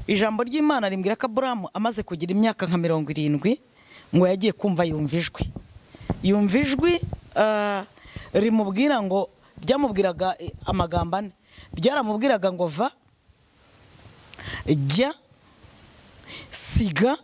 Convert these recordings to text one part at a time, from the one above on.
ijambo ry'imana rimbwira ko aburamu amaze kugira imyaka nka mirongo irindwi ngo yagiye kumva yumva ijwi yumva ijwi rimubwira ngo ryamubwiraga amagambo ane ryaramubwiraga ngo va jya siga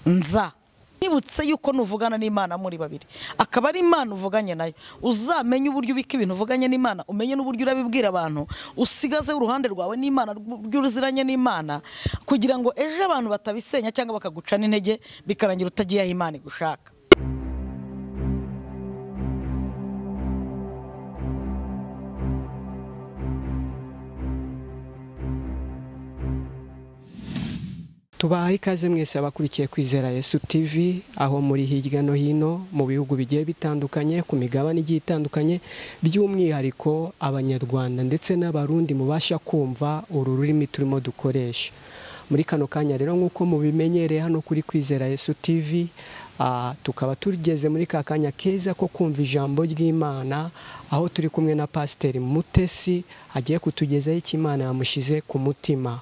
nza ntibutse yuko nuvugana n'imana muri babiri akaba ari imana uvuganye nayo uzamenye uburyo ubika ibintu uvuganye n'imana umenye n'uburyo urabibwira abantu usigaze uruhande rwawe n'imana rw'uruziranye n'imana kugira ngo ejo abantu batabisenya cyangwa bakaguca n'intege bikarangira utagiye aho imana igushaka tubaha ikaze mwese abakurikiye kwizera yesu TV aho muri hirya no hino mu bihugu bigiye bitandukanye ku migabane igiye itandukanye by'umwihariko abanyarwanda ndetse n'abarundi mubasha kumva uru rurimi turimo dukoresha muri kano kanya rero nk'uko mubimenyereye hano kuri kwizera yesu TV tukaba tugeze muri ka kanya keza ko kumva ijambo ry'imana aho turi kumwe na pasiteri mutesi agiye kutugezaho icyo imana yamushyize ku mutima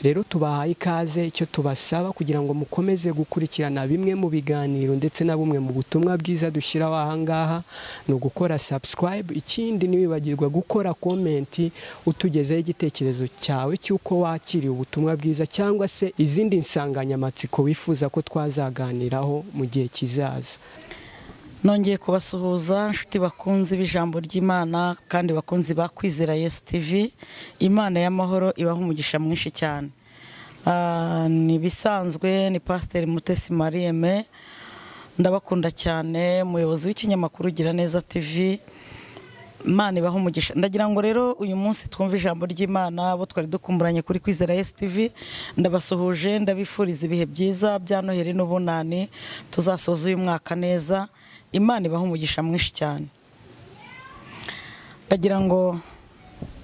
rero tubahaye ikaze icyo tubasaba kugira ngo mukomeze gukurikirana bimwe mu biganiro ndetse na bumwe mu butumwa bwiza dushyiraho aha ngaha ni ugukora subscribe ikindi ntiwibagirwa gukora komenti utugezeho igitekerezo cyawe cy'uko wakiriye ubutumwa bwiza cyangwa se izindi nsanganyamatsiko wifuza ko twazaganiraho mu gihe kizaza nongeye kubasuhuza inshuti bakunze b'ijambo ry'imana kandi bakunze bakwizera yesu tivi imana y'amahoro ibaha umugisha mwinshi cyane ni ibisanzwe ni pasiteri mutesi mariyeme ndabakunda cyane umuyobozi w'ikinyamakuru gira neza tivi imana ibaha umugisha ndagira ngo rero uyu munsi twumve ijambo ry'imana abo twari dukumburanye kuri kwizera esi tivi ndabasuhuje ndabifuriza ibihe byiza bya noheri n'ubunani tuzasoza uyu mwaka neza imana ibaha umugisha mwinshi cyane ndagira ngo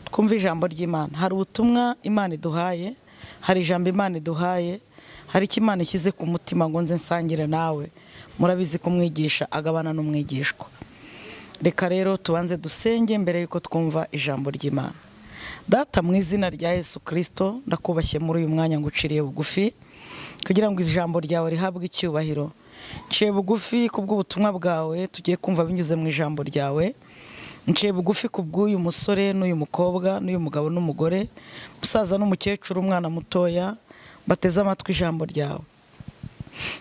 twumve ijambo ry'imana hari ubutumwa imana iduhaye hari ijambo imana iduhaye hari icyo imana ishyize ku mutima ngo nze nsangire nawe murabizi kumwigisha agabana n'umwigishwa reka rero tubanze dusenge mbere y'uko twumva ijambo ry'imana data mu izina rya yesu kirisito ndakubashye muri uyu mwanya ngo uciriye bugufi kugira ngo ijambo ryawe rihabwe icyubahiro nciye bugufi ku bw'ubutumwa bwawe tugiye kumva binyuze mu ijambo ryawe nciye bugufi ku bw'uyu musore n'uyu mukobwa n'uyu mugabo n'umugore umusaza n'umukecuru umwana mutoya bateze amatwi ijambo ryawe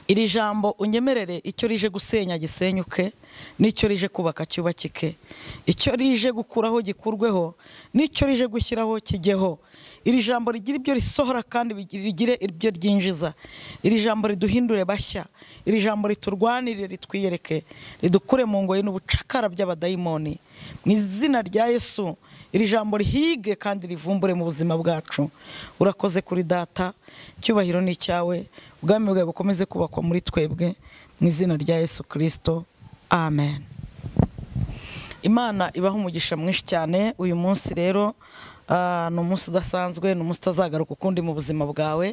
iri jambo unyemerere icyo rije gusenya gisenyuke n'icyo rije kubaka cyubakike icyo rije gukuraho gikurweho n'icyo rije gushyiraho kijyeho iri jambo rigira ibyo risohora kandi rigire ibyo ryinjiza iri jambo riduhindure bashya iri jambo riturwanire ritwiyereke ridukure mu ngoyi n'ubucakara by'abadayimoni mu izina rya yesu iri jambo rihige kandi rivumbure mu buzima bwacu urakoze kuri data icyubahiro ni icyawe ubwami bwawe bukomeze kubakwa muri twebwe mu izina rya yesu kirisito amen imana ibaha umugisha mwinshi cyane uyu munsi rero ni umunsi udasanzwe ni umunsi utazagaruka ukundi mu buzima bwawe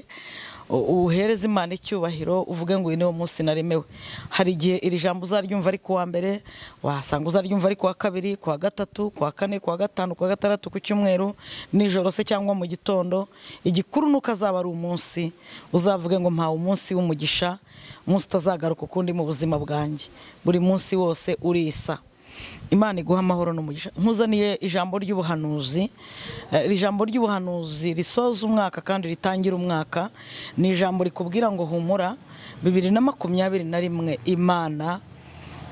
uhereza imana icyubahiro uvuge ngo uyu niwo munsi naremewe hari igihe iri jambo uzaryumva ari kuwa mbere wasanga uzaryumva ari kuwa kabiri kuwa gatatu kuwa kane kuwa gatanu kuwa gatandatu ku cyumweru nijoro se cyangwa mu gitondo igikuru nuko azaba ari umunsi uzavuge ngo mpawe umunsi w'umugisha umunsi utazagaruka ukundi mu buzima bwanjye buri munsi wose urisa imana iguha amahoro n'umugisha nkuzaniye ijambo ry'ubuhanuzi iri jambo ry'ubuhanuzi risoza umwaka kandi ritangira umwaka ni ijambo rikubwira ngo humura bibiri na makumyabiri na rimwe imana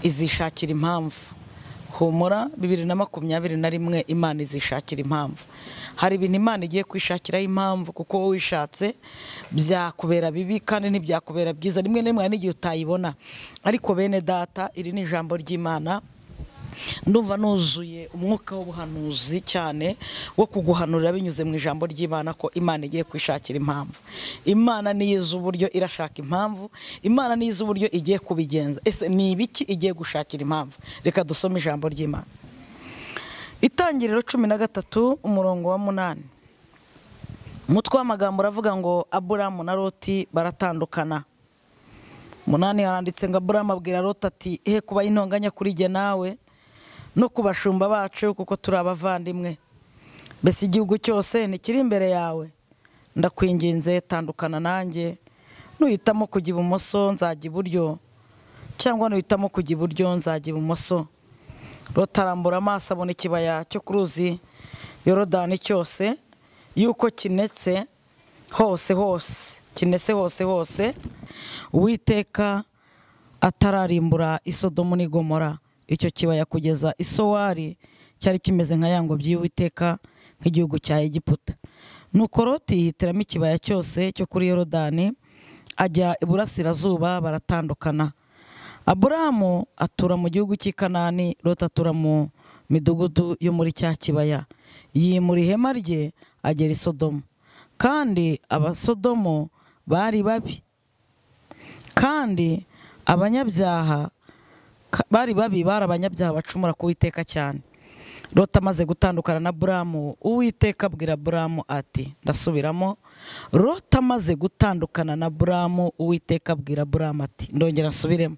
izishakira impamvu humura bibiri na makumyabiri na rimwe imana izishakira impamvu hari ibintu imana igiye kwishakiraho impamvu kuko wowe wishatse byakubera bibi kandi ntibyakubera byiza rimwe na rimwe hari n'igihe utayibona ariko bene data iri ni ijambo ry'imana ndumva nuzuye umwuka w'ubuhanuzi cyane wo kuguhanurira binyuze mu ijambo ry'imana ko imana igiye kwishakira impamvu imana niyo izi uburyo irashaka impamvu imana niyo izi uburyo igiye kubigenza ese ni ibiki igiye gushakira impamvu reka dusome ijambo ry'imana itangiriro cumi na gatatu umurongo wa munani umutwe w'amagambo uravuga ngo aburamu na roti baratandukana munani haranditse ngo aburamu abwira roti ati he kuba intonganya kuri jye nawe no ku bashumba bacu kuko turi abavandimwe mbese igihugu cyose ntikiri imbere yawe ndakwinginze tandukana nanjye nuhitamo kujya ibumoso nzajya iburyo cyangwa nuhitamo kujya iburyo nzajya ibumoso rotarambura amaso abona ikibaya cyo ku ruzi yorodani cyose yuko kinetse hose hose kinese hose hose uwiteka atararimbura isodomu n'igomora icyo kibaya kugeza isowari cyari kimeze nka yango by'uwiteka nk'igihugu cya egiputa nuko roti yihitiramo ikibaya cyose cyo kuri yorodani ajya iburasirazuba baratandukana aburahamu atura mu gihugu cy'i kanani rota atura mu midugudu yo muri cya kibaya yimura ihema rye agera i sodomu kandi abasodomo bari babi kandi abanyabyaha bari babi bari abanyabyaha bacumura ku witeka cyane rota amaze gutandukana na buramu uwiteka abwira buramu ati ndasubiramo rota amaze gutandukana na buramu uwiteka abwira buramu ati ndongera nsubiremo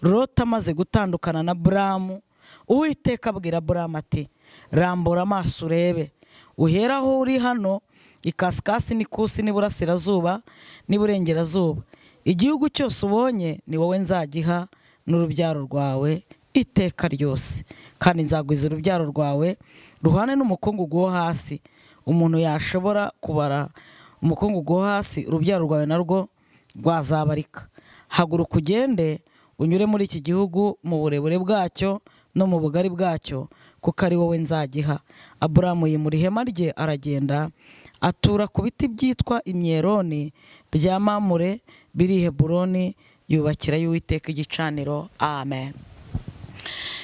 rota amaze gutandukana na buramu uwiteka abwira buramu ati rambura amaso urebe uhera aho uri hano ikasikasi n'ikusi n'iburasirazuba n'iburengerazuba igihugu cyose ubonye ni wowe nzagiha n'urubyaro rwawe iteka ryose kandi nzagwiza urubyaro rwawe ruhane n'umukungugu wo hasi umuntu yashobora kubara umukungugu wo hasi urubyaro rwawe narwo rwazabarika haguruka ugende unyure muri iki gihugu mu burebure bwacyo no mu bugari bwacyo kuko ari wowe nzagiha aburamu yimura ihema rye aragenda atura ku biti byitwa imyeroni bya mamure biri i heburoni yubakira y'uwiteka igicaniro amen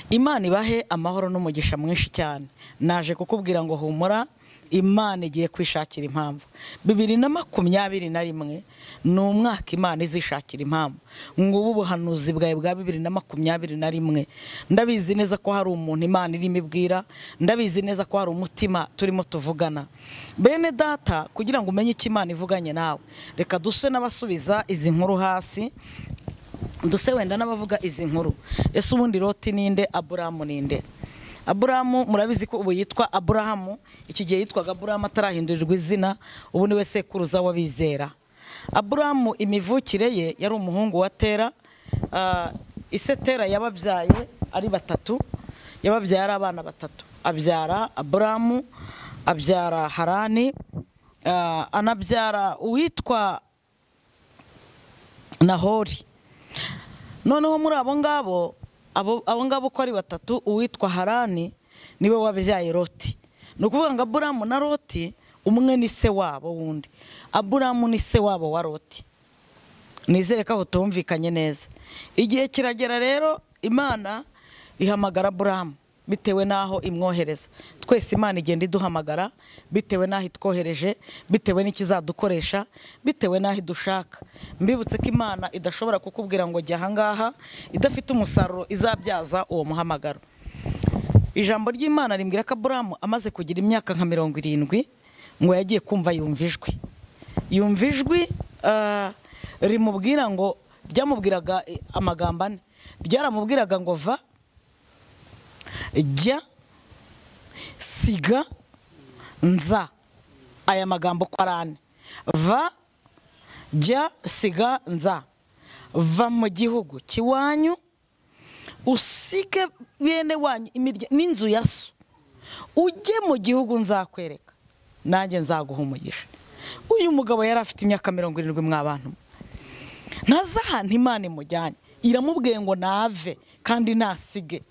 imana ibahe amahoro n'umugisha mwinshi cyane naje kukubwira ngo humura imana igiye kwishakira impamvu bibiri na makumyabiri na rimwe ni umwaka imana izishakira impamvu ngubu ubuhanuzi bwawe bwa bibiri na makumyabiri na rimwe ndabizi neza ko hari umuntu imana irimo ibwira ndabizi neza ko hari umutima turimo tuvugana bene data kugira ngo umenye icyo imana ivuganye nawe reka duse n'abasubiza izi nkuru hasi duse wenda n'abavuga izi nkuru ese ubundi roti ninde aburamu ninde aburamu murabizi ko ubu yitwa aburahamu iki gihe yitwaga aburahamu atarahindurirwa izina ubu niwe sekuruza w'abizera aburahamu imivukire ye yari umuhungu wa tera ise tera yababyaye ari batatu yababyaye ari abana batatu abyara aburahamu abyara harani anabyara uwitwa nahori noneho muri abo ngabo abo ngabo uko ari batatu uwitwa harani niwe wabyaye roti ni ukuvuga ngo aburamu na roti umwe ni se wabo wundi aburamu ni se wabo wa roti nizere ko aho tumvikanye neza igihe kiragera rero imana ihamagara aburamu bitewe n'aho imwohereza twese imana igenda iduhamagara bitewe n'aho itwohereje bitewe n'ikizadukoresha bitewe n'aho idushaka mbibutse ko imana idashobora kukubwira ngo jya ahangaha idafite umusaruro izabyaza uwo muhamagaro ijambo ry'imana rimbwira ko aburamu amaze kugira imyaka nka mirongo irindwi ngo yagiye kumva yumva ijwi yumva ijwi rimubwira ngo ryamubwiraga amagambo ane ryaramubwiraga ngo va jya siga nza aya magambo uko ari ane va jya siga nza va mu gihugu cy'iwanyu usige bene wanyu n'inzu ya so ujye mu gihugu nzakwereka nanjye nzaguha umugisha uyu mugabo yari afite imyaka mirongo irindwi mw'abantu ntazi ahantu imana imujyanye iramubwiye ngo nave kandi nasige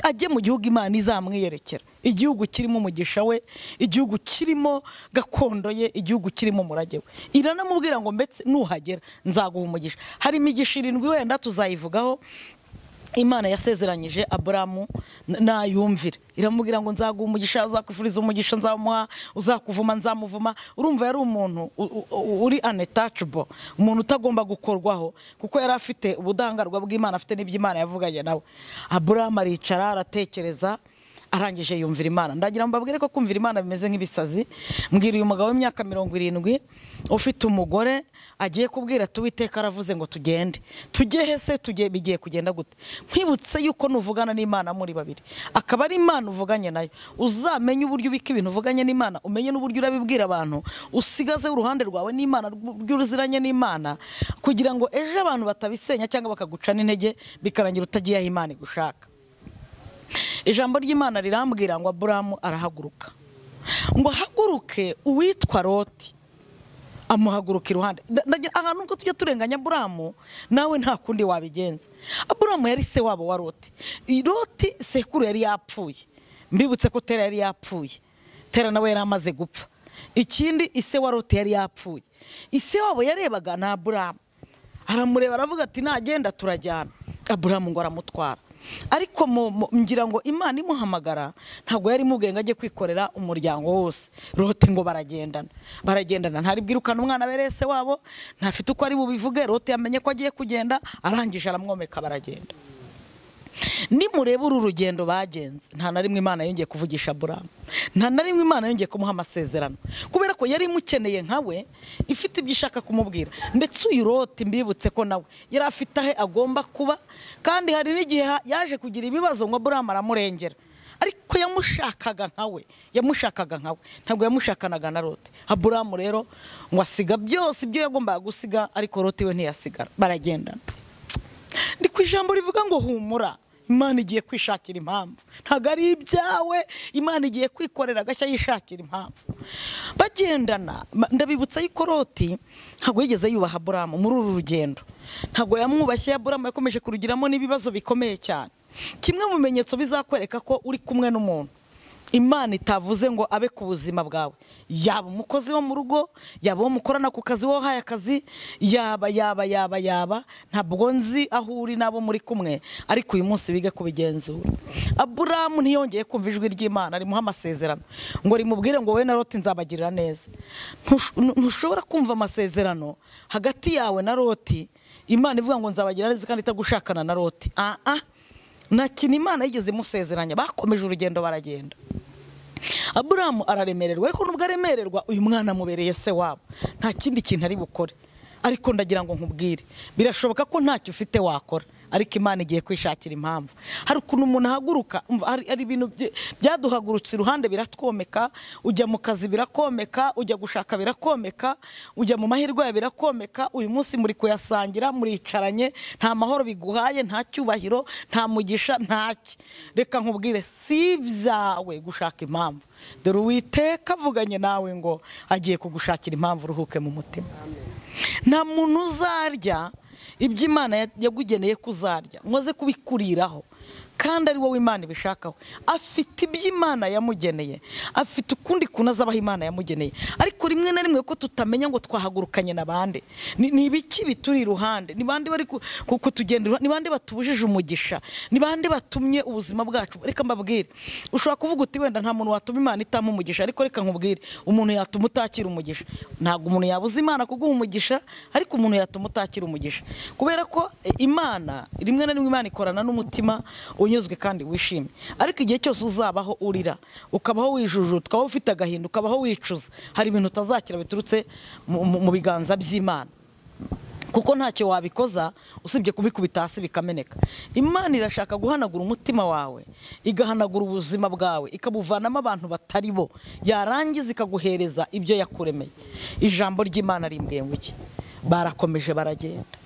ajye mu gihugu imana izamwiyerekera igihugu kirimo umugisha we igihugu kirimo gakondo ye igihugu kirimo umurage we iranamubwira ngo mbese nuhagera nzaguha umugisha hari imigisha irindwi wenda tuzayivugaho imana yasezeranyije aburamu nayumvira iramubwira ngo nzaguha umugisha uzakufuriza umugisha nzamuha uzakuvuma nzamuvuma urumva yari umuntu uri anetacibo umuntu utagomba gukorwaho kuko yari afite ubudahangarwa bw'imana afite n'ibyo imana yavuganye nawe aburamu aricara aratekereza arangije yumvira imana ndagira ngo mbabwire ko kumvira imana bimeze nk'ibisazi mbwira uyu mugabo w'imyaka mirongo irindwi ufite umugore agiye kubwira ati uwiteka aravuze ngo tugende tujye hese tugiye bigiye kugenda gute nkwibutse yuko nuvugana n'imana muri babiri akaba ari imana uvuganye nayo uzamenye uburyo ubika ibintu uvuganye n'imana umenye n'uburyo urabibwira abantu usigaze uruhande rwawe n'imana rw'uruziranye n'imana kugira ngo ejo abantu batabisenya cyangwa bakagucana intege bikarangira utagiye aho imana igushaka ijambo ry'imana rirambwira ngo aburamu arahaguruka ngo ahaguruke uwitwa loti amuhaguruka iruhande ahantu ubwo tujya turenganya aburamu nawe nta kundi wabigenza aburamu yari se wabo wa loti loti sekuru yari yapfuye mbibutse ko tera yari yapfuye tera nawe yari amaze gupfa ikindi ise wa loti yari yapfuye ise wabo yarebaga ni aburamu aramureba aravuga ati nagenda turajyana aburamu ngo aramutwara ariko ngira ngo imana imuhamagara ntabwo yari imubwiye ngo ajye kwikorera umuryango wose rote ngo baragendana baragendana ntaribwirukane umwana berese wabo ntafite uko ari bubivuge rote yamenye ko agiye kugenda arangije aramwomeka baragenda nimureba uru rugendo bagenze nta na rimwe imana yongeye kuvugisha aburamu nta na rimwe imana yongeye kumuha amasezerano kubera ko yari imukeneye nka we ifite ibyo ishaka kumubwira ndetse uyu rote mbibutse ko nawe yari afite ahe agomba kuba kandi hari n'igihe yaje kugira ibibazo ngo aburamu aramurengera ariko yamushakaga nka we yamushakaga nka we ntabwo yamushakanaga na rote aburamu rero ngo asiga byose ibyo yagombaga gusiga ariko rote we ntiyasigara baragendana ndi ku ijambo rivuga ngo humura imana igiye kwishakira impamvu ntabwo ari ibyawe imana igiye kwikorera agashya yishakira impamvu bagendana ndabibutsa yuko roti ntabwo yigeze yubaha buramu muri uru rugendo ntabwo yamwubashye buramu yakomeje kurugiramo n'ibibazo bikomeye cyane kimwe mu bimenyetso bizakwereka ko uri kumwe n'umuntu imana itavuze ngo abe ku buzima bwawe yaba umukozi wo mu rugo yaba uwo mukorana ku kazi wowe uhaye akazi yaba yaba yaba yaba ntabwo nzi aho uri n'abo muri kumwe ariko uyu munsi bige kubigenzura aburamu ntiyongeye kumva ijwi ry'imana rimuha amasezerano ngo rimubwire ngo wowe na roti nzabagirira neza ntushobora kumva amasezerano hagati yawe na roti imana ivuga ngo nzabagira neza kandi itagushakana na roti aha nta kintu imana yigeze imusezeranya bakomeje urugendo baragenda aburamu araremererwa ariko nubwo aremererwa uyu mwana amubereye se wabo nta kindi kintu ari bukore ariko ndagira ngo nkubwire birashoboka ko ntacyo ufite wakora ariko imana igiye kwishakira impamvu hari ukuntu umuntu ahaguruka hari ibintu byaduhagurutse iruhande biratwomeka ujya mu kazi birakomeka ujya gushaka birakomeka ujya mu mahirwe yawe birakomeka uyu munsi muri kuyasangira muricaranye nta mahoro biguhaye nta cyubahiro nta mugisha ntacyo reka nkubwire si ibyawe gushaka impamvu dore uwiteka avuganye nawe ngo agiye kugushakira impamvu uruhuke mu mutima nta muntu uzarya ibyo imana yagugeneye kuzarya mwaze kubikuriraho kandi ari wowe imana ibishakaho afite ibyo imana yamugeneye afite ukundi kuntu azabaho imana yamugeneye ariko rimwe na rimwe ko tutamenya ngo twahagurukanye na bande ni ibiki bituri iruhande ni bande bari kutugendera ni bande batubujije umugisha ni bande batumye ubuzima bwacu reka mbabwire ushobora kuvuga uti wenda nta muntu watuma imana itama umugisha ariko reka nkubwire umuntu yatuma utakira umugisha ntabwo umuntu yabuze imana kuguha umugisha ariko umuntu yatuma utakira umugisha kubera ko imana rimwe na rimwe imana ikorana n'umutima unyuzwe kandi wishimye ariko igihe cyose uzabaho urira ukabaho wijujuta ukabaho ufite agahinda ukabaho wicuza hari ibintu utazakira biturutse mu biganza by'imana kuko ntacyo wabikoza usibye kubikubita hasi bikameneka imana irashaka guhanagura umutima wawe igahanagura ubuzima bwawe ikabuvanamo abantu batari bo yarangiza ikaguhereza ibyo yakuremeye ijambo ry'imana rimbwenge iki barakomeje baragenda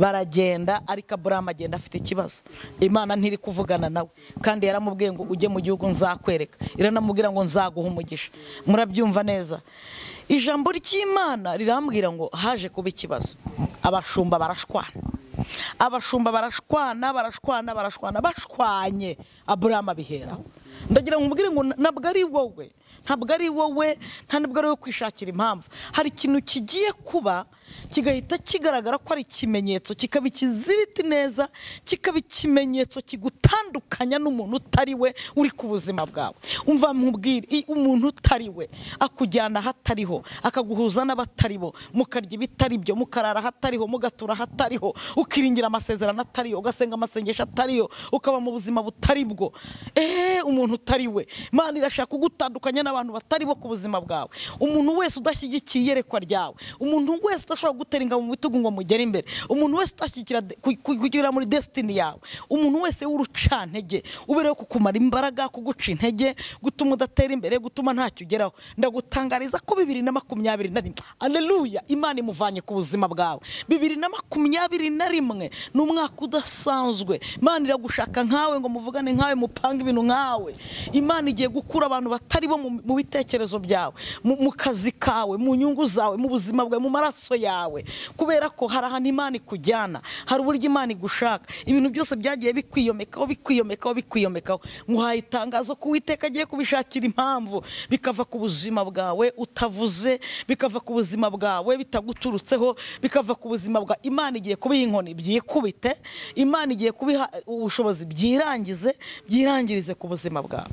baragenda ariko aburamu agenda afite ikibazo imana ntiri kuvugana nawe kandi yaramubwiye ngo ujye mu gihugu nzakwereka iranamubwira ngo nzaguha umugisha murabyumva neza ijambo ry'imana rirambwira ngo haje kuba ikibazo abashumba barashwana abashumba barashwana barashwana barashwana bashwanye aburamu abiheraho ndagira ngo umubwire ngo ntabwo ari wowe ntabwo ari wowe ntabwo ari wowe kwishakira impamvu hari ikintu kigiye kuba kigahita kigaragara ko ari ikimenyetso kikaba ikizibiti neza kikaba ikimenyetso kigutandukanya n'umuntu utari we uri ku buzima bwawe umva mubwire i- umuntu utari we akujyana ahatariho akaguhuza n'abatari bo mukarya ibitari byo mukarara ahatariho mugatura ahatariho ukiringira amasezerano atariyo ugasenga amasengesho atariyo ukaba mu buzima butari bwo eee umuntu utari we imana irashaka kugutandukanya n'abantu batari bo ku buzima bwawe umuntu wese udashyigikiye iyerekwa ryawe umuntu wese udashobora gutera ingabo mu bitugu ngo mugere imbere umuntu wese udashyigikira de- ku- ku- kugera muri desitini yawe umuntu wese w'urucantege uberewe kukumara imbaraga kuguca intege gutuma udatera imbere gutuma ntacyo ugeraho ndagutangariza ko bibiri na makumyabiri na rimwe aleluya imana imuvanye ku buzima bwawe bibiri na makumyabiri na rimwe ni umwaka udasanzwe imana iragushaka nkawe ngo muvugane nkawe mupange ibintu nkawe imana igiye gukura abantu batari bo mu- mu bitekerezo byawe mu mu kazi kawe mu nyungu zawe mu buzima bwawe mu maraso yawe kubera ko hari ahantu imana ikujyana hari uburyo imana igushaka ibintu byose byagiye bikwiyomekaho bikwiyomekaho bikwiyomekaho nguhaye itangazo ko uwiteka agiye kubishakira impamvu bikava ku buzima bwawe utavuze bikava ku buzima bwawe bitaguturutseho bikava ku buzima bwa imana igiye kubiha inkoni byikubite imana igiye kubiha ubushobozi byirangize byirangirize ku buzima bwawe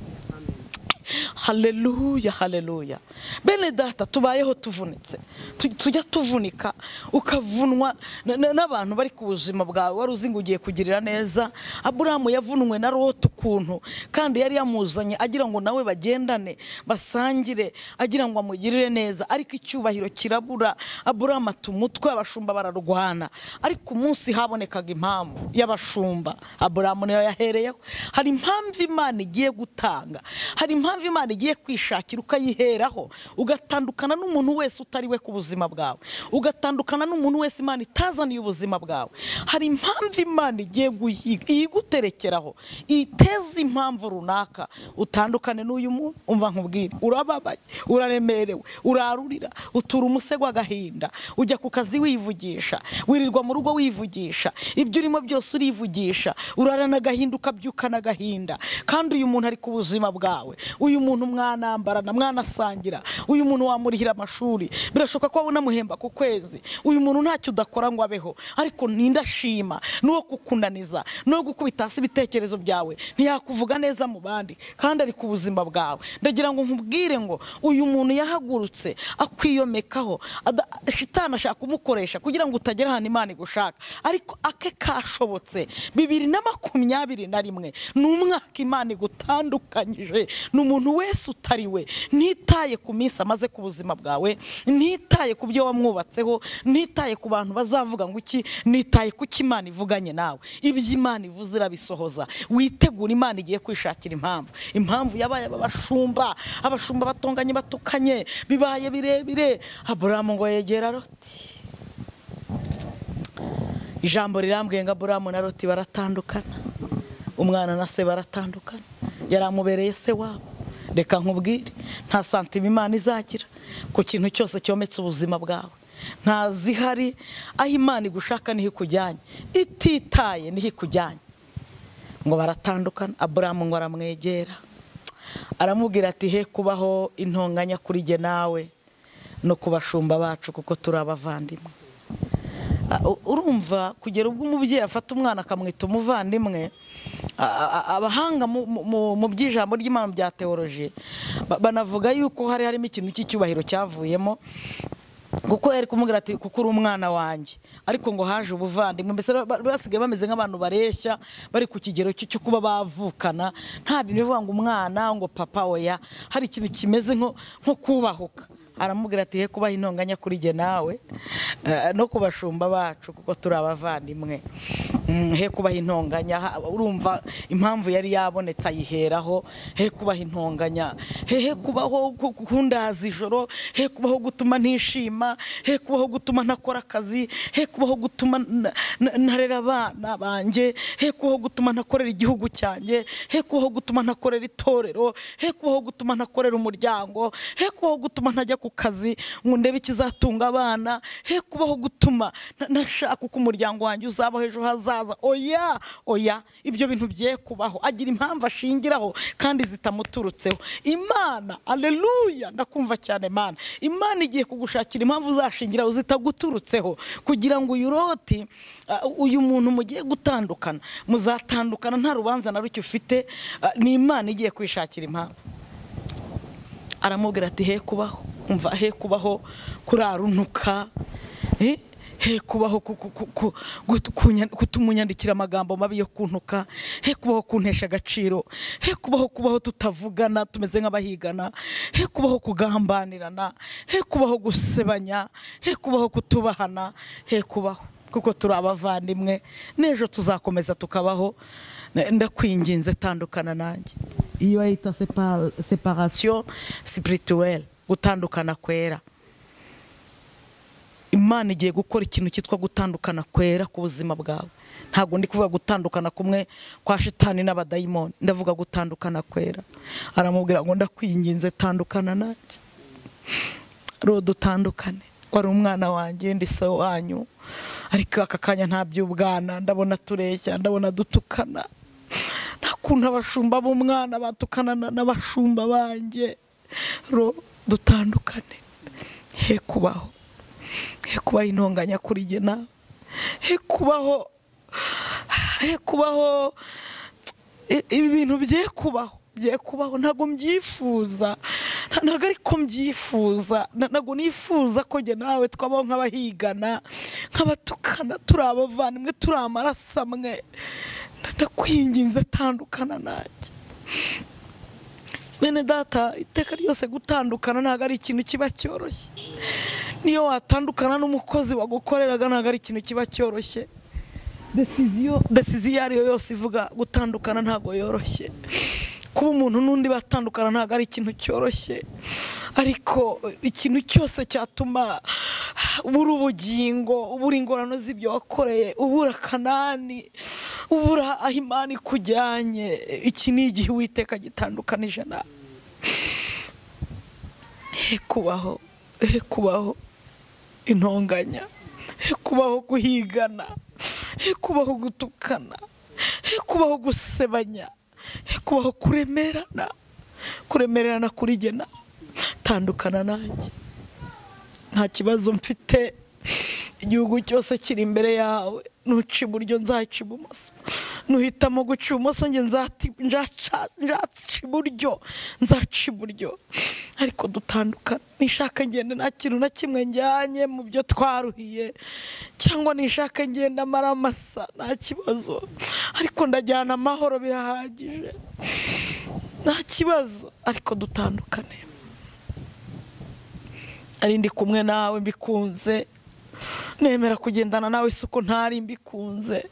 haleluya haleluya bene data tubayeho tuvunitse Tu- tujya tuvunika ukavunwa na- na- n'abantu bari ku buzima bwawe wari uzi ngo ugiye kugirira neza aburahamu yavunwe na loti ukuntu kandi yari yamuzanye agira ngo nawe bagendane basangire agira ngo amugirire neza ariko icyubahiro kirabura aburahamu ata umutwe abashumba bararwana ariko umunsi habonekaga impamvu y'abashumba aburahamu niyo yahereyeho hari impamvu imana igiye gutanga hari impamvu imana igiye kwishakira ukayiheraho ugatandukana n'umuntu wese utari we ku buzima bwawe ugatandukana n'umuntu wese imana itazaniye ubuzima bwawe hari impamvu imana igiye guhiga iyiguterekeraho iteza impamvu runaka utandukane n'uyu muntu umva nkubwire urababaye uraremerewe urarurira utura umusego w'agahinda ujya ku kazi wivugisha wirirwa mu rugo wivugisha ibyo urimo byose urivugisha urarana agahinda ukabyukana agahinda kandi uyu muntu ari ku buzima bwawe uyu muntu mwanambarana mwanasangira uyu muntu wamurihira amashuri birashoboka ko waba unamuhemba ku kwezi uyu muntu ntacyo udakora ngo abeho ariko ninde ashima n'uwo kukunaniza n'uwo gukubita hasi ibitekerezo byawe ntiyakuvuga neza mu bandi kandi ari ku buzima bwawe ndagira ngo nkubwire ngo uyu muntu yahagurutse akwiyomekaho ada- shitani ashaka kumukoresha kugira ngo utagera ahantu imana igushaka ariko ake kashobotse bibiri na makumyabiri na rimwe ni umwaka imana igutandukanyije ni umuntu wese utari we ntitaye ku minsi amaze ku buzima bwawe ntitaye ku byo wamwubatseho ntitaye ku bantu bazavuga ngo iki nitaye ku cyo imana ivuganye nawe ibyo imana ivuze irabisohoza witegura imana igiye kwishakira impamvu impamvu yabaye aba bashumba abashumba batonganye batukanye bibaye birebire aburamu ngo yegera roti ijambo rirambwiye ngo aburamu na roti baratandukana umwana na se baratandukana yari amubereye se wabo reka nkubwire nta santima imana izagira ku kintu cyose cyometse ubuzima bwawe nta zihari aho imana igushaka niho ikujyanye ititaye niho ikujyanye ngo baratandukana aburamu ngo aramwegera aramubwira ati he kubaho intonganya kuri jye nawe no ku bashumba bacu kuko turi abavandimwe Ah, u- urumva kugera ubwo umubyeyi afata umwana akamwita umuvandimwe a- a- abahanga mu- mu- mu- mu by'ijambo ry'imana bya teoloji ba- banavuga yuko hari harimo ikintu cy'icyubahiro cyavuyemo kuko yari kumubwira ati kuko uri umwana wanjye ariko ngo haje ubuvandimwe mbese ba- ba- basigaye bameze nk'abantu bareshya bari ku kigero cyo cyo kuba bavukana nta bintu bivuga ngo umwana ngo papa oya hari ikintu kimeze nko nko kubahuka aramubwira ati he kubaha intonganya kuri jye nawe eh, no ku bashumba bacu kuko turi abavandimwe Mm, he kubaha intonganya ha- urumva impamvu yari yabonetse ayiheraho he kubaha intonganya he he kubaho ku- kundaza ijoro he kubaho gutuma ntishima he kubaho gutuma ntakora akazi he kubaho gutuma n- n- ntarera abana banjye he kubaho gutuma ntakorera igihugu cyanjye he kubaho gutuma ntakorera itorero he kubaho gutuma ntakorera umuryango he kubaho gutuma ntajya ku kazi ngo ndebe ikizatunga abana he kubaho gutuma nta- ntashaka uko umuryango wanjye uzabaho ejo hazaza araza oya oya ibyo bintu byeye kubaho agira impamvu ashingiraho kandi zitamuturutseho imana aleluya ndakumva cyane mana imana igiye kugushakira impamvu uzashingiraho zitaguturutseho kugira ngo uyu roti uh, uyu muntu mugiye gutandukana muzatandukana nta rubanza na ruke ufite uh, ni imana igiye kwishakira impamvu aramubwira ati he kubaho umva he kubaho kuraruntuka eh? he kubaho kutumunyandikira amagambo mabi yo kuntuka he kubaho kuntesha agaciro he kubaho kubaho tutavugana tumeze nk'abahigana he kubaho kugambanirana he kubaho gusebanya he kubaho kutubahana he kubaho kuko turi abavandimwe n'ejo tuzakomeza tukabaho ndakwinginze tandukana nanjye iyo yita separasiyo sipirituweri gutandukana kwera imana igiye gukora ikintu cyitwa gutandukana kwera ku buzima bwawe ntabwo ndi kuvuga gutandukana kumwe kwa shitani n'abadayimoni ndavuga gutandukana kwera aramubwira ngo ndakwinginze tandukana nanjye rode utandukane wari umwana wanjye ndi se wanyu ariko aka kanya nta by'ubwana ndabona tureshya ndabona dutukana nta kuntu abashumba b'umwana batukana n'abashumba banjye ro dutandukane he kubaho he kubaho intonganya kuri jye nawe he kubaho he kubaho ibintu bye kubaho bye kubaho ntabwo mbyifuza ntabwo ariko mbyifuza ntabwo nifuza ko jye nawe twabaho nk'abahigana nk'abatukana turi abavandimwe turi amaraso amwe ndakwinginze tandukana nanjye bene data iteka ryose gutandukana ntabwo ari ikintu kiba cyoroshye niyo watandukana n'umukozi wagukoreraga ntabwo ari ikintu kiba cyoroshye desiziyo iyo ari yo yose ivuga gutandukana ntabwo yoroshye kuba umuntu n'undi batandukana ntabwo ari ikintu cyoroshye ariko ikintu cyose cyatuma ubura ubugingo ubura ingorane z'ibyo wakoreye ubura kanani ubura aho imana ikujyanye iki ni igihe uwiteka gitandukanije nawe he kubaho he kubaho intonganya he kubaho guhigana he kubaho gutukana he kubaho gusebanya he kubaho kuremerana kuremererana kuri jye nawe tandukana nanjye nta kibazo mfite igihugu cyose kiri imbere yawe nuca iburyo nzaca ibumoso nuhitamo guca ibumoso njye nzaca iburyo nzaca iburyo ariko dutandukana nishaka ngenda nta kintu na kimwe njyanye mu byo twaruhiye cyangwa nishaka ngenda amara amasa nta kibazo ariko ndajyana amahoro birahagije nta kibazo ariko dutandukane ari ndi kumwe nawe mbikunze nemera kugendana nawe si uko ntari mbikunze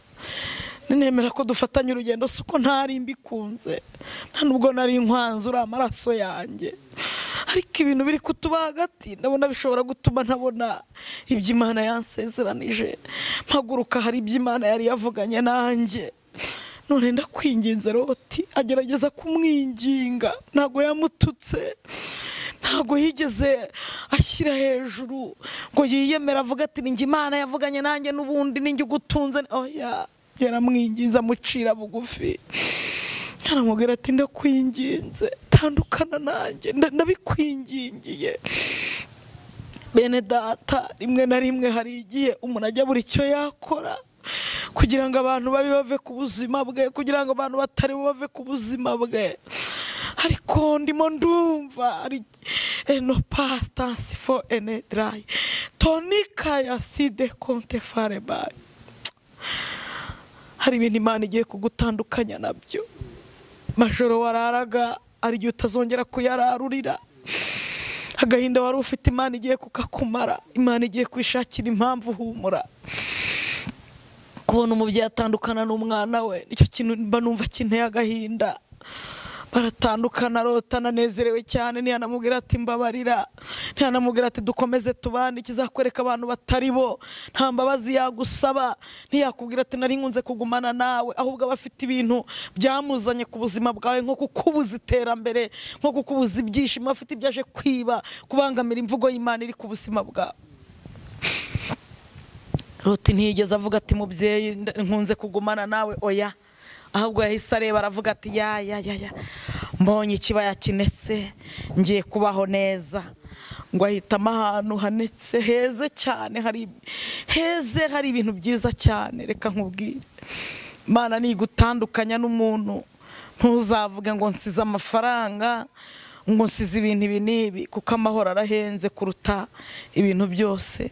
nemera ko dufatanya urugendo si uko ntari mbikunze nta nubwo nari nkwanze uri amaraso yanjye ariko ibintu biri kutuba hagati ndabona bishobora gutuma ntabona iby'imana yansezeranije mpaguruka hari iby'imana yari yavuganye nanjye none ndakwinginze roti agerageza kumwinginga ntabwo yamututse ntabwo yigeze ashyira hejuru ngo yiyemere avuga ati ninjye imana yavuganye nanjye n'ubundi ninjye ugutunze oya yaramwingiza amucira bugufi aramubwira ati ndakwinginze tandukana nanjye ndabikwingingiye bene data rimwe na rimwe hari igihe umuntu ajya buri icyo yakora kugira ngo abantu babe bave ku buzima bwe kugira ngo abantu batari bave ku buzima bwe ariko ndimo ndumva ari eno pasitansi fo ene darayi tonika ya side konte farebayi hari ibintu imana igiye kugutandukanya nabyo majoro wararaga ari igihe utazongera kuyararurira agahinda wari ufite imana igiye kukakumara imana igiye kwishakira impamvu uhumura kubona umubyeyi atandukana n'umwana we nicyo kintu mba numva kinteye agahinda baratandukana rota ananezerewe cyane ntiyanamubwira ati mbabarira ntiyanamubwira ati dukomeze tubane ikizakwereka abantu batari bo nta mbabazi yagusaba ntiyakubwira ati nari nkunze kugumana nawe ahubwo aba afite ibintu byamuzanye ku buzima bwawe nko kukubuza iterambere nko kukubuza ibyishimo afite ibyo aje kwiba kubangamira imvugo y'imana iri ku buzima bwawe ruti ntiyigeze avuga ati mubyeyi nda- nkunze kugumana nawe oya ahubwo yahise areba aravuga ati ya ya ya ya mbonye ikibaya kinese ngiye kubaho neza ngo ahitamo ahantu hanetse heze cyane hari heze hari ibintu byiza cyane reka nkubwire imana nigutandukanya n'umuntu ntuzavuge ngo nsize amafaranga ngo nsize ibintu ibi n'ibi kuko amahoro arahenze kuruta ibintu byose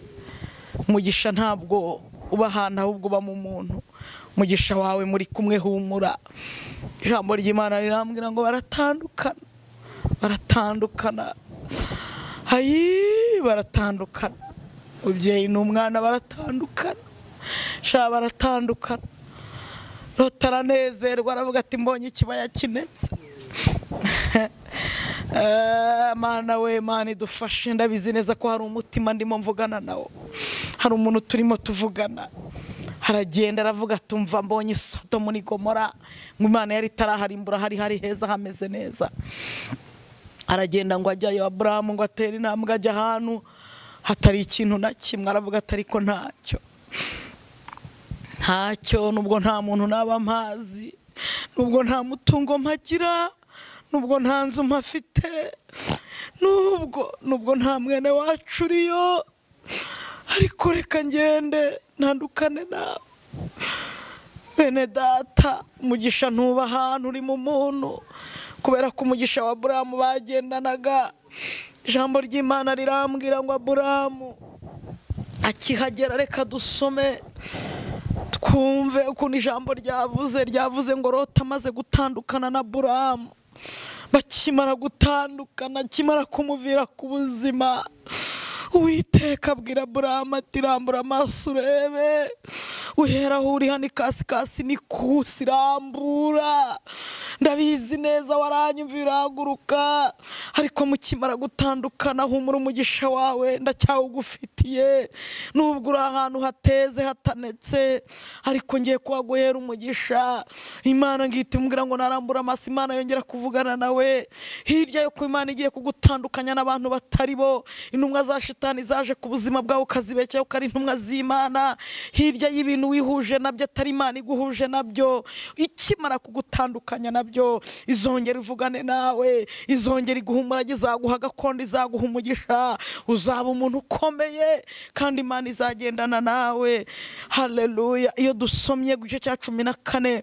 umugisha ntabwo uba ahantu ahubwo uba mu muntu umugisha wawe muri kumwe humura ijambo ry'imana rirambwira ngo baratandukana baratandukana ayi baratandukana umubyeyi n'umwana baratandukana shaba baratandukana Lota aranezerwa aravuga ati mbonye ikibaya kinetse Eh, mana we mana idufashe ndabizi neza ko hari umutima ndimo mvugana nawo hari umuntu turimo tuvugana haragenda aravuga tumva mbonye isoto muri gomora ngo imana yari itaraharimbura hari hari heza hameze neza aragenda ngo ajyayo aburahamu ngo atere intambwe ajya ahantu hatari ikintu na kimwe aravuga ati ariko ntacyo ntacyo nubwo nta muntu naba mpazi nubwo nta mutungo mpagira nubwo nta nzu mpafite nubwo nubwo nta mwene wacu uriyo ariko reka ngende ntandukane nawe bene data umugisha ntuba ahantu uri mu muntu kubera ko umugisha wa buramu bagendanaga ijambo ry'imana rirambwira ngo aburamu akihagera reka dusome twumve ukuntu ijambo ryavuze ryavuze ngo rota amaze gutandukana na buramu bakimara gutandukana akimara kumuvira ku buzima uwiteka abwira buramu ati rambura amaso urebe uhera aho uri hano ikasikasi ni kusi rambura ndabizi neza waranyumvira urahaguruka ariko mukimara gutandukana humura umugisha wawe ndacyawugufitiye nubwo uri ahantu hateze hatanetse ariko ngiye kuhaguhera umugisha imana ngihita imubwira ngo narambura amaso imana yongera kuvugana nawe hirya yo ku imana igiye kugutandukanya n'abantu batari bo intumwa za shitani zaje ku buzima bwawe ukazibeshyaho ko ari intumwa z'imana hirya y'ibintu wihuje nabyo atari imana iguhuje nabyo ikimara kugutandukanya nabyo izongera ivugane nawe izongera iguhumurage izaguha gakondo izaguha umugisha uzaba umuntu ukomeye kandi imana izagendana nawe haleluya iyo dusomye ku gice cya cumi na kane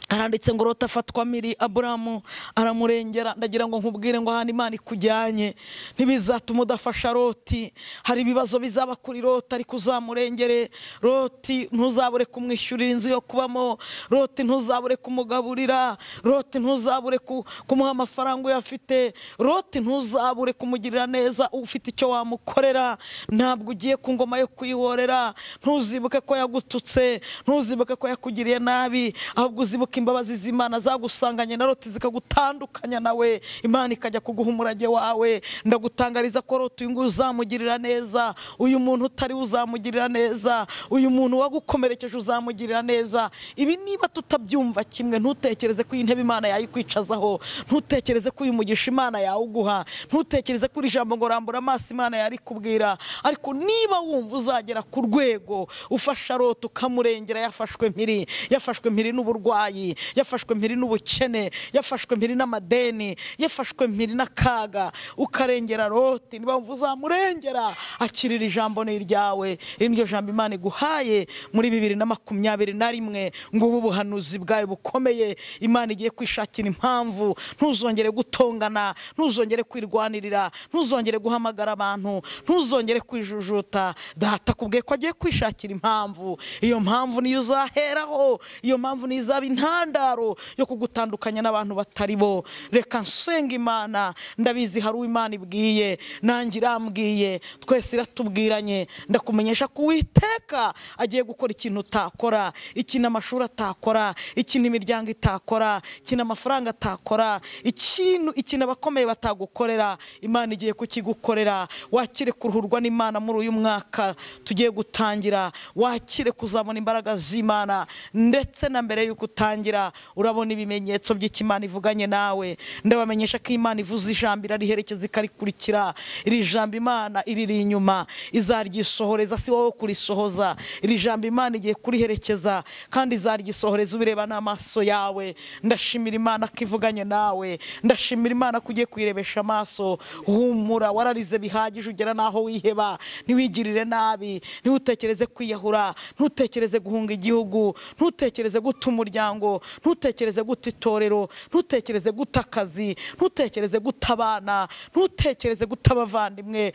aranditse ngo rota afatwa miri aburamu aramurengera ndagira ngo nkubwire ngo ahantu imana ikujyanye ntibizatuma udafasha roti hari ibibazo bizaba kuri rota ariko uzamurengere roti ntuzabure kumwishyurira inzu yo kubamo roti ntuzabure kumugaburira roti ntuzabure ku- kumuha amafaranga uyafite roti ntuzabure kumugirira neza ufite icyo wamukorera ntabwo ugiye ku ngoma yo kuyihorera ntuzibuke ko yagututse ntuzibuke ko yakugiriye nabi ahubwo uzibuke imbabazi z'imana zagusanganye na roti zikagutandukanya nawe imana ikajya kuguha umurage wawe ndagutangariza ko roti uyu nguyu uzamugirira neza uyu muntu utari we uzamugirira neza uyu muntu wagukomerekeje uzamugirira neza ibi niba tutabyumva kimwe ntutekereze ko iyi ntebe imana yayikwicazaho ntutekereze ko uyu mugisha imana yawuguha ntutekereze ko iri jambo ngo rambura amaso imana yarikubwira ariko niba wumva uzagera ku rwego ufasha rota ukamurengera yafashwe mpiri yafashwe mpiri n'uburwayi yafashwe mpiri n'ubukene yafashwe mpiri n'amadeni yafashwe mpiri n'akaga ukarengera roti niba wumva uzamurengera akirira ijambo ni iryawe iri niryo jambo imana iguhaye muri bibiri na makumyabiri na rimwe ngo ubu buhanuzi bwawe bukomeye imana igiye kwishakira impamvu ntuzongere gutongana ntuzongere kwirwanirira ntuzongere guhamagara abantu ntuzongere kwijujuta data kubwe ko agiye kwishakira impamvu iyo mpamvu niyo uzaheraho iyo mpamvu niyo izaba intandaro yo kugutandukanya n'abantu batari bo reka nsenga imana ndabizi hari uwo imana ibwiye nanjye irambwiye twese iratubwiranye ndakumenyesha ko uwiteka agiye gukora ikintu utakora ikintu amashuri atakora ikintu imiryango itakora ikintu amafaranga atakora ikintu ikintu abakomeye batagukorera imana igiye kukigukorera wakire kuruhurwa n'imana muri uyu mwaka tugiye gutangira wakire kuzabona imbaraga z'imana ndetse na mbere y'uko utangira gusangira urabona ibimenyetso by'icyo Imana ivuganye nawe ndabamenyesha ko Imana ivuze ijambo irariherekeza ikarikurikira iri jambo Imana iriri inyuma izaryisohoreza si wowe kurisohoza iri jambo Imana igiye kuriherekeza kandi izaryisohoreza ubireba n'amaso yawe ndashimira Imana ko ivuganye nawe ndashimira Imana ko ugiye kuyirebesha amaso humura wararize bihagije ugera n'aho wiheba ntiwigirire nabi ntiwutekereze kwiyahura ntutekereze guhunga igihugu ntutekereze guta umuryango ntutekereze guta itorero ntutekereze guta akazi ntutekereze guta abana ntutekereze guta abavandimwe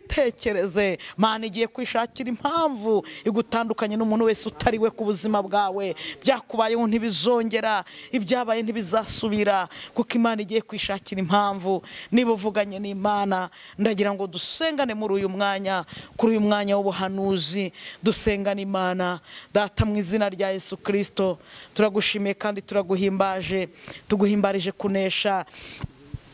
ntubitekereze mana igiye kwishakira impamvu igutandukanye n'umuntu wese utari we ku buzima bwawe byakubayeho ntibizongera ibyabaye ntibizasubira kuko imana igiye kwishakira impamvu niba uvuganye n'imana ndagira ngo dusengane muri uyu mwanya kuri uyu mwanya w'ubuhanuzi dusengane imana data mu izina rya yesu kirisito turagushimiye kandi turaguhimbaje tuguhimbarije kunesha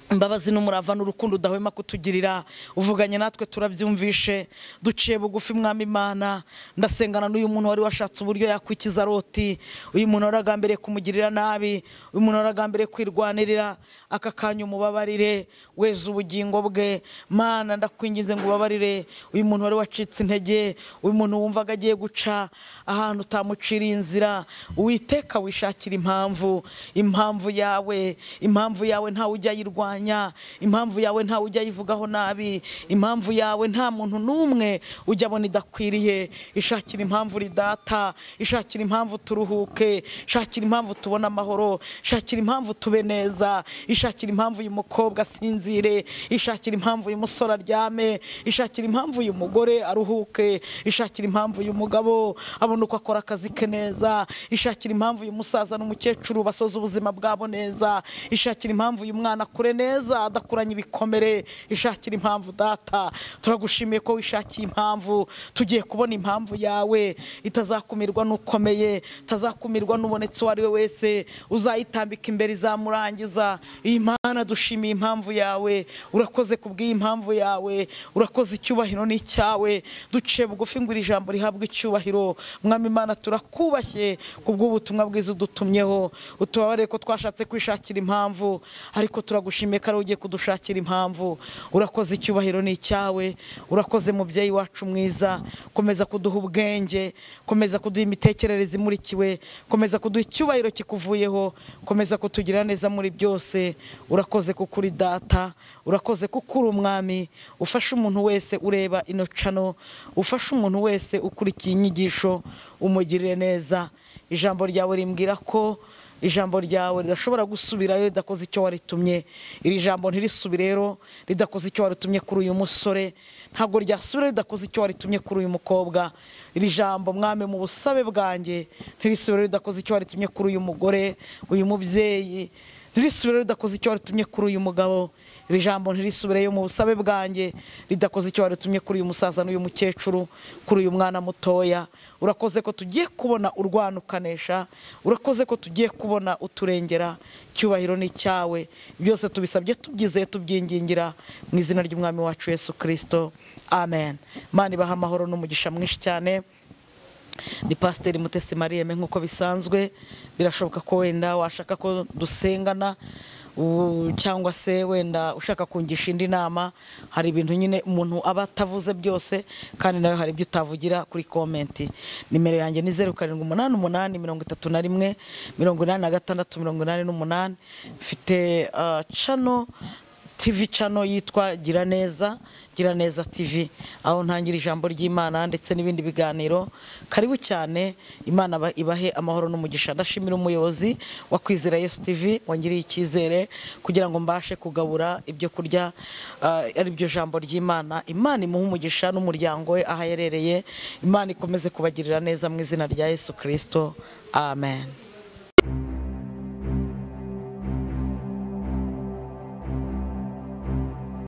imbabazi n'umurava n'urukundo udahwema kutugirira uvuganye natwe turabyumvishe duciye bugufi mwami imana ndasengana n'uyu muntu wari washatse uburyo yakwikiza roti uyu muntu waragambereye kumugirira nabi uyu muntu waragambereye kwirwanirira aka kanya umubabarire weza ubugingo bwe mana ndakwingize ngo ubabarire uyu muntu wari wacitse intege uyu muntu wumvaga agiye guca ahantu utamuciriye inzira uwiteka wishakira impamvu impamvu yawe impamvu yawe ntawe ujya ayirwanya kurwanya impamvu yawe ntawe ujya ayivugaho nabi impamvu yawe nta muntu n'umwe ujya abona idakwiriye ishakira impamvu ridata ishakira impamvu turuhuke ishakira impamvu tubona amahoro ishakira impamvu tube neza ishakira impamvu uyu mukobwa asinzire ishakira impamvu uyu musore aryame ishakira impamvu uyu mugore aruhuke ishakira impamvu uyu mugabo abona uko akora akazi ke neza ishakira impamvu uyu musaza n'umukecuru basoza ubuzima bwabo neza ishakira impamvu uyu mwana akure neza neza adakuranye ibikomere ishakira impamvu data turagushimiye ko wishakiye impamvu tugiye kubona impamvu yawe itazakumirwa n'ukomeye itazakumirwa n'ubonetse uwo ari we wese uzayitambika imbere izamurangiza iyi mana dushimiye impamvu yawe urakoze kubw'iyi impamvu yawe urakoze icyubahiro n'icyawe duciye bugufi ngo iri jambo rihabwe icyubahiro mwami imana turakubashye kubw'ubutumwa bwiza udutumyeho utubabarire ko twashatse kwishakira impamvu ariko turagushimiye dushime ko ari ugiye kudushakira impamvu urakoze icyubahiro ni icyawe urakoze mubyeyi wacu mwiza komeza kuduha ubwenge komeza kuduha imitekerereze imurikiwe komeza kuduha icyubahiro kikuvuyeho komeza kutugira neza muri byose urakoze kuko uri data urakoze kuko uri umwami ufasha umuntu wese ureba ino cano ufasha umuntu wese ukurikiye inyigisho umugirire neza ijambo ryawe rimbwira ko ijambo ryawe ridashobora gusubirayo ridakoze icyo waritumye iri jambo ntirisubire rero ridakoze icyo waritumye kuri uyu musore ntabwo ryasubira ridakoze icyo waritumye kuri uyu mukobwa iri jambo mwami mu busabe bwanjye ntirisubire ridakoze icyo waritumye kuri uyu mugore uyu mubyeyi ntirisubire ridakoze icyo waritumye kuri uyu mugabo iri jambo ntirisubireyo mu busabe bwanjye ridakoze icyo waritumye kuri uyu musaza n'uyu mukecuru kuri uyu mwana mutoya urakoze ko tugiye kubona urwana ukanesha urakoze ko tugiye kubona uturengera icyubahiro ni icyawe byose tubisabye tubyizeye tubyingingira mu izina ry'umwami wacu yesu kirisito amen mani ibaha amahoro n'umugisha mwinshi cyane ni pasiteri mutesi mariyeme nk'uko bisanzwe birashoboka ko wenda washaka ko dusengana cyangwa se wenda ushaka kungisha indi nama hari ibintu nyine umuntu aba atavuze byose kandi nawe hari ibyo utavugira kuri komenti nimero yanjye ni zeru karindwi umunani umunani mirongo itatu na rimwe mirongo inani na gatandatu mirongo inani n'umunani mfite cano tivi cano yitwa gira neza gira neza tivi aho ntangira ijambo ry'imana ndetse n'ibindi biganiro karibu cyane imana ibahe amahoro n'umugisha ndashimira umuyobozi wa kwizera yesu tivi wangiriye icyizere kugira ngo mbashe kugabura ibyo kurya ari byo jambo ry'imana imana imuhe umugisha n'umuryango we aho aherereye imana ikomeze kubagirira neza mu izina rya yesu kirisito amen